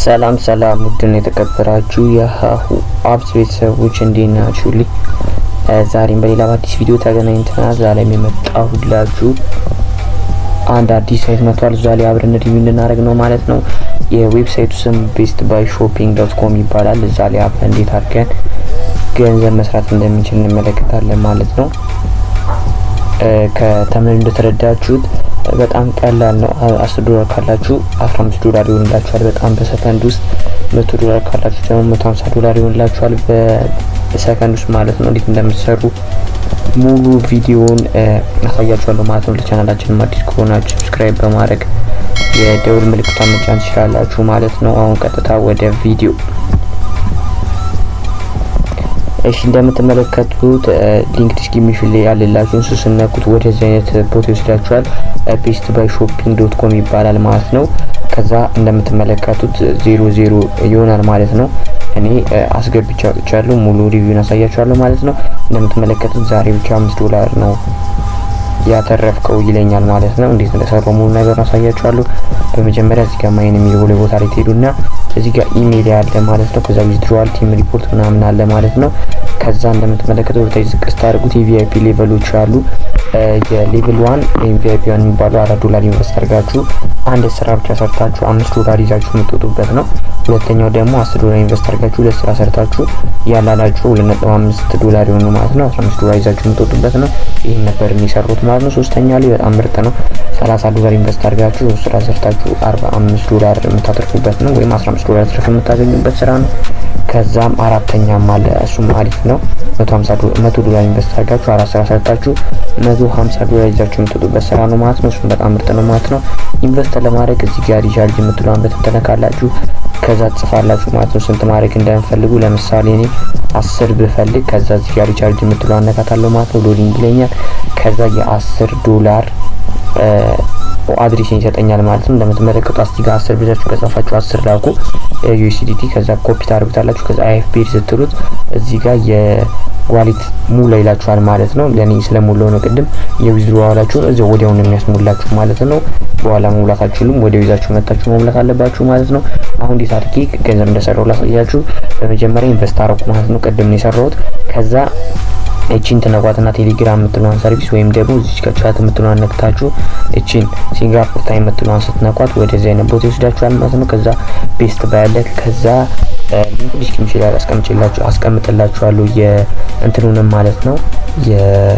ሰላም ሰላም ውድን የተከበራችሁ የሀሁ አብስ ቤተሰቦች እንዴት ናችሁልኝ? ዛሬም በሌላ በአዲስ ቪዲዮ ተገናኝተናል። ዛሬም የመጣሁላችሁ አንድ አዲስ ሳይት መጥቷል። እዛ ላይ አብረን ሪቪው እንድናደርግ ነው ማለት ነው። የዌብሳይቱ ስም ቤስት ባይ ሾፒንግ ዶት ኮም ይባላል። እዛ ላይ አብረን እንዴት አድርገን ገንዘብ መስራት እንደምንችል እንመለከታለን ማለት ነው። ከተምር እንደተረዳችሁት በጣም ቀላል ነው። አስር ዶላር ካላችሁ አስራ አምስት ዶላር ይሆንላችኋል በጣም በሰከንድ ውስጥ። መቶ ዶላር ካላችሁ ደግሞ መቶ ሀምሳ ዶላር ይሆንላችኋል በሰከንድ ውስጥ ማለት ነው። እንዴት እንደምትሰሩ ሙሉ ቪዲዮውን አሳያችኋለሁ ማለት ነው። ለቻናላችንም አዲስ ከሆናችሁ ሰብስክራይብ በማድረግ የደውል ምልክቷን መጫን ትችላላችሁ ማለት ነው። አሁን ቀጥታ ወደ ቪዲዮ እሺ እንደምትመለከቱት ሊንክ ዲስክሪፕሽን ላይ ያለላችሁ እሱ ስነኩት ወደዚህ አይነት ቦታ ይወስዳችኋል። ቤስት ባይ ሾፒንግ ዶት ኮም ይባላል ማለት ነው። ከዛ እንደምትመለከቱት ዜሮ ዜሮ ይሆናል ማለት ነው። እኔ አስገብቻ ወጥቻለሁ። ሙሉ ሪቪውን አሳያችኋለሁ ማለት ነው። እንደምትመለከቱት ዛሬ ብቻ አምስት ዶላር ነው ያተረፍከው ይለኛል ማለት ነው። እንዴት እንደሰራው ሙሉ ነገር አሳያችኋለሁ። በመጀመሪያ እዚህ ጋር ማይን የሚለው ቦታ ላይ ትሄዱና እዚህ ጋር ኢሜል ያለ ማለት ነው። ከዛ ዊዝድሮዋል ቲም ሪፖርት ምናምን አለ ማለት ነው። ከዛ እንደምትመለከቱት ወደታች ዝቅ ስታደርጉት የቪአይፒ ሌቨሎች አሉ። የሌቭል ዋን ወይም ቪአይፒ ዋን የሚባለው አራት ዶላር ኢንቨስት አድርጋችሁ አንድ ስራ ብቻ ሰርታችሁ አምስት ዶላር ይዛችሁ የምትወጡበት ነው። ሁለተኛው ደግሞ አስር ዶላር ኢንቨስት አድርጋችሁ ሁለት ስራ ሰርታችሁ ያላላችሁ ሁለት ነጥብ አምስት ዶላር የሆኑ ማለት ነው አስራ አምስት ዶላር ይዛችሁ የምትወጡበት ነው። ይህን ነበር የሚሰሩት ማለት ነው። ሶስተኛ ላይ በጣም ምርጥ ነው። ሰላሳ ዶላር ኢንቨስት አድርጋችሁ ስራ ሰርታችሁ አርባ አምስት ዶላር የምታተርፉበት ነው። ወይም አስራ አምስት ዶላር ትርፍ የምታገኙበት ስራ ነው። ከዛም አራተኛም አለ እሱም አሪፍ ነው። መቶ ዶላር ኢንቨስት አድርጋችሁ አራት ስራ ሰርታችሁ መቶ ሀምሳ ዶላር ይዛችሁ የምትወጡበት ስራ ነው ማለት ነው። እሱም በጣም ምርጥ ነው ማለት ነው። ኢንቨስት ለማድረግ እዚህ ጋር ሪቻርጅ የምትለዋን በትንተነካላችሁ ከዛ ትጽፋላችሁ ማለት ነው። ስንት ማድረግ እንደምፈልጉ ለምሳሌ እኔ አስር ብፈልግ ከዛ እዚህ ጋር ሪቻርጅ የምትለዋን አነካታለሁ ማለት ነው። ሎዲንግ ይለኛል። ከዛ የአስር ዶላር አድሬስን ይሰጠኛል ማለት ነው። እንደምትመለከቱ አስቲ ጋር አስር ብላችሁ ከጻፋችሁ አስር ላኩ ዩኤስዲቲ ከዛ ኮፒ ታደርጉታላችሁ። ከዛ አይኤፍፒ ስትሉት እዚህ ጋር የዋሊት ሙላ ይላችኋል ማለት ነው። ለኔ ስለሞላው ነው ቅድም የዊዝድሮ ዋላችሁን እዚያው ወዲያው ነው የሚያስሞላችሁ ማለት ነው። በኋላ መሙላት አትችሉም። ወዲያው ይዛችሁ መጣችሁ መሙላት አለባችሁ ማለት ነው። አሁን እንዴት አድርጌ ገንዘብ እንደሰራው ላሳያችሁ። በመጀመሪያ ኢንቨስት አረኩ ማለት ነው። ቅድም ነው የሰራሁት ከዛ እቺን ትነኳትና ቴሌግራም የምትለዋን ሰርቪስ ወይም ደግሞ እዚች ጋር ቻት የምትለዋን ነክታችሁ እቺን ሲንጋፖር ታይም የምትለዋን ስትነኳት ወደዚህ አይነት ቦታ ይወስዳችኋል ማለት ነው። ከዛ ቤስት ባያለ ከዛ ሊንክ ዲስክሪፕሽን ላይ አስቀምጭላችሁ አስቀምጥላችኋለሁ የእንትኑንም ማለት ነው የ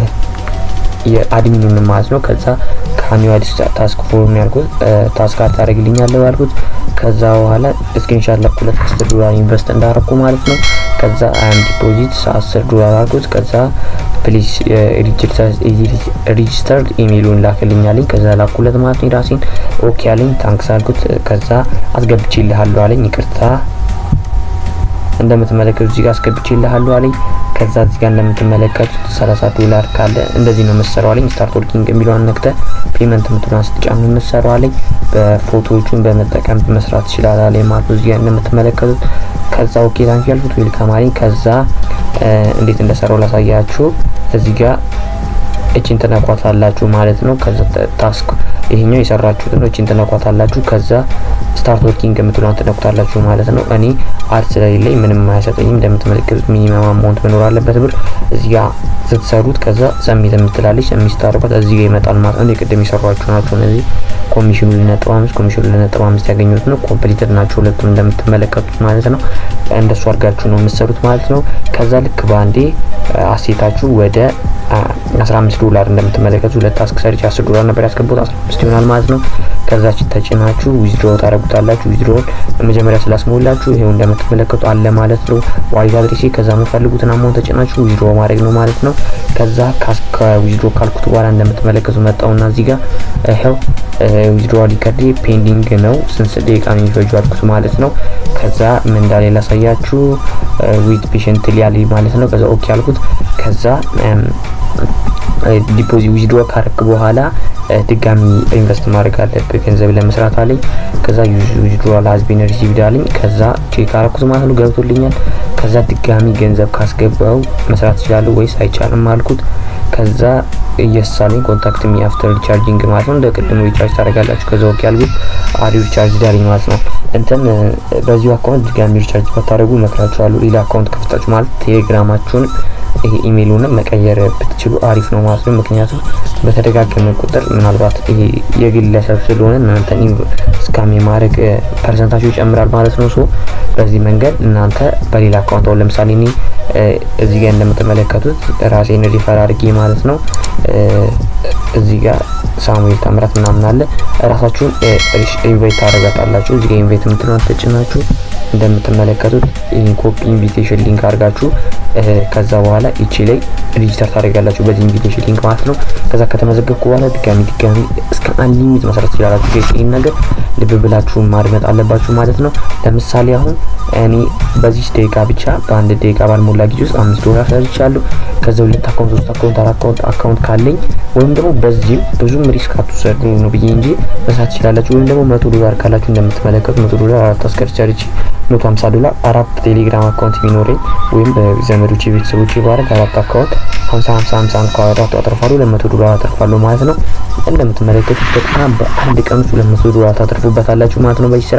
የአድሚኑን ማለት ነው። ከዛ ከአኒው አዲስ ታስክ ፎርም ያልኩት ታስክ ታደርግልኛለህ ያልኩት ከዛ በኋላ ስክሪንሻት ለኩለት አስር ዶላር ኢንቨስት እንዳረኩ ማለት ነው። ከዛ አም ዲፖዚት አስር ዶላር አልኩት። ከዛ ፕሊዝ ሬጂስተርድ ኢሜይሉን ላክልኛለኝ። ከዛ ላኩለት ማለት ነው። ራሴን ኦኬ አለኝ። ታንክስ አልኩት። ከዛ አስገብቼልሃለሁ አለኝ። ይቅርታ እንደምትመለከቱት እዚህ ጋር አስገብቼልሃለሁ አለኝ። ከዛ እዚህ ጋር እንደምትመለከቱት 30 ዶላር ካለ እንደዚህ ነው የምትሰራው አለኝ። ስታርት ወርኪንግ የሚለውን ነክተ ፔመንት የምትለዋን ስትጫኑ የምትሰራው አለኝ። በፎቶዎቹን በመጠቀም መስራት ይችላል አለኝ ማለት ነው። እዚህ ጋር እንደምትመለከቱት ከዛ ኦኬ ታንክ ያልኩት ዌልካም አለኝ። ከዛ እንዴት እንደሰራው ላሳያችሁ። እዚህ ጋር እቺን ትነኳታላችሁ ማለት ነው። ከዛ ታስክ ይሄኛው የሰራችሁት ነው። እቺን ትነኳታላችሁ። ከዛ ስታርት ወርኪንግ የምትለዋን ትነኩታላችሁ ማለት ነው። እኔ አድ ስለሌለኝ ምንም አያሰጠኝም። እንደምትመለከቱት ሚኒመም አማውንት መኖር አለበት ብር እዚህ ጋር ስትሰሩት ከዛ ሰሚት የምትላለች ሰሚት ስታደርጓት እዚህ ጋር ይመጣል ማለት ነው። የቅድም የሰሯችሁ ናቸው እነዚህ ኮሚሽኑ ለነጥብ አምስት ኮሚሽኑ ለነጥብ አምስት ያገኙት ነው። ኮምፕሊትድ ናቸው ሁለቱም እንደምትመለከቱት ማለት ነው። እንደሱ አድርጋችሁ ነው የምትሰሩት ማለት ነው። ከዛ ልክ በአንዴ አሴታችሁ ወደ 15 ዶላር እንደምትመለከቱት ሁለት ታስክ ሰርች 10 ዶላር ነበር ያስገቡት 15 ይሆናል ማለት ነው። ከዛች ተጭናችሁ ዊዝድሮ ታደርጉታላችሁ። ዊዝድሮውን በመጀመሪያ ስላስሞላችሁ ይሄው እንደምትመለከቱ አለ ማለት ነው። ዋሌት አድሬሴ ከዛ የምፈልጉትን አማውንት ተጭናችሁ ዊዝድሮ ማድረግ ነው ማለት ነው። ከዛ ከዊዝድሮ ካልኩት በኋላ እንደምትመለከቱ መጣውና እዚህ ጋር ይሄው ዊዝድሮ ሪከርድ ፔንዲንግ ነው ስንት ደቂቃ ነው የሚፈጁ አልኩት ማለት ነው። ከዛ ምን እንዳለ ላሳያችሁ። ዊት ፔሽንት ሊያል ማለት ነው። ከዛ ኦኬ አልኩት። ከዛ ዲፖዚት ዊዝድሮ ካረክ በኋላ ድጋሚ ኢንቨስት ማድረግ አለብህ ገንዘብ ለመስራት አለኝ። ከዛ ዊዝድሮዋል ሀዝ ቢን ሪሲቭድ አለኝ። ከዛ ቼክ አረኩት ማለት ነው ገብቶልኛል። ከዛ ድጋሚ ገንዘብ ካስገባው መስራት ይችላሉ ወይስ አይቻልም አልኩት። ከዛ እየሳለኝ ኮንታክት ሚ አፍተር ሪቻርጂንግ ማለት ነው። እንደ ቅድሙ ሪቻርጅ ታደርጋላችሁ። ከዛ ወቅ ያልኩት አሪው ሪቻርጅ ዳለኝ ማለት ነው። እንትን በዚሁ አካውንት ድጋሚ ሪቻርጅ ባታደርጉ እመክራችኋለሁ። ሌላ አካውንት ከፍታችሁ ማለት ቴሌግራማችሁን ይሄ ኢሜይሉንም መቀየር ብትችሉ አሪፍ ነው ማለት ነው። ምክንያቱም በተደጋገመ ቁጥር ምናልባት ይሄ የግለሰብ ስለሆነ እናንተ ስካም የማድረግ ፐርሰንታችሁ ይጨምራል ማለት ነው። ሶ በዚህ መንገድ እናንተ በሌላ አካውንት አሁን ለምሳሌ እኔ እዚህ ጋር እንደምትመለከቱት ራሴን ሪፈር አድርጌ ማለት ነው እዚህ ጋር ሳሙኤል ታምራት ምናምን አለ ራሳችሁን ኢንቫይት ታደርጋታላችሁ። እዚህ ጋር ኢንቫይት የምትለውን ተጭናችሁ እንደምትመለከቱት ይህን ኮፒ ኢንቪቴሽን ሊንክ አድርጋችሁ ከዛ በኋላ ይቺ ላይ ሬጂስተር ታደርጋላችሁ በዚህ ኢንቪቴሽን ሊንክ ማለት ነው። ከዛ ከተመዘገብኩ በኋላ ድጋሚ ድጋሚ እስከ አንድ ሊሚት መስራት ትችላላችሁ። ይህን ነገር ልብ ብላችሁ ማድመጥ አለባችሁ ማለት ነው። ለምሳሌ አሁን እኔ በዚህ ደቂቃ ብቻ በአንድ ደቂቃ ባልሞላ ጊዜ ውስጥ አምስት ዶላር ሰርቻለሁ። ከዛ ሁለት አካውንት ሶስት አካውንት አራት አካውንት አካውንት ካለኝ ወይም ደግሞ በዚህም ብዙም ሪስክ አትውሰዱ ነው ብዬ እንጂ መስራት ትችላላችሁ። ወይም ደግሞ መቶ ዶላር ካላችሁ እንደምትመለከቱ መቶ ዶላር አራት አስከርቻለች መቶ ሀምሳ ዶላር አራት ቴሌግራም አካውንት ቢኖረኝ ወይም በዘመዶቼ ቤተሰቦቼ ባረግ አራት አካውንት ሀምሳ ሀምሳ ሀምሳ ከአራቱ አተርፋለሁ ሁለት መቶ ዶላር አተርፋለሁ ማለት ነው። እንደምትመለከቱት በጣም በአንድ ቀን ውስጥ ሁለት መቶ ዶላር ታተርፉበታላችሁ ማለት ነው። በዚህ ስራ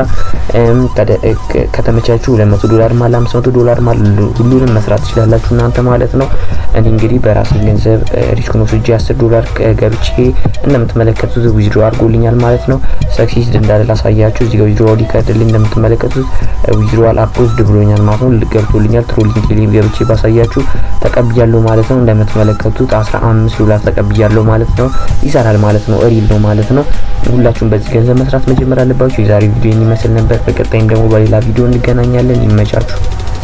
ከተመቻችሁ ሁለት መቶ ዶላር ማለ አምስት መቶ ዶላር ማለ ሁሉንም መስራት ትችላላችሁ እናንተ ማለት ነው። እኔ እንግዲህ በራሴ ገንዘብ ሪስክ ነው ስጄ አስር ዶላር ገብቼ እንደምትመለከቱት ዊዝድሮ አድርጎልኛል ማለት ነው። ሰክሲስ እንዳለ ላሳያችሁ እዚህ ጋር ዊዝድሮ ሊካርድልኝ እንደምትመለከቱት ዊዝድሮዋል አፕሮቭድ ብሎኛል ማለት ነው። ገብቶልኛል። ትሮሊንግ ቴሌም ገብቼ ባሳያችሁ ተቀብያለሁ ማለት ነው። እንደምትመለከቱት 15 ዶላር ተቀብያለሁ ማለት ነው። ይሰራል ማለት ነው። ሪል ነው ማለት ነው። ሁላችሁም በዚህ ገንዘብ መስራት መጀመር አለባችሁ። የዛሬ ቪዲዮ ይመስል ነበር። በቀጣይም ደግሞ በሌላ ቪዲዮ እንገናኛለን። ይመቻችሁ።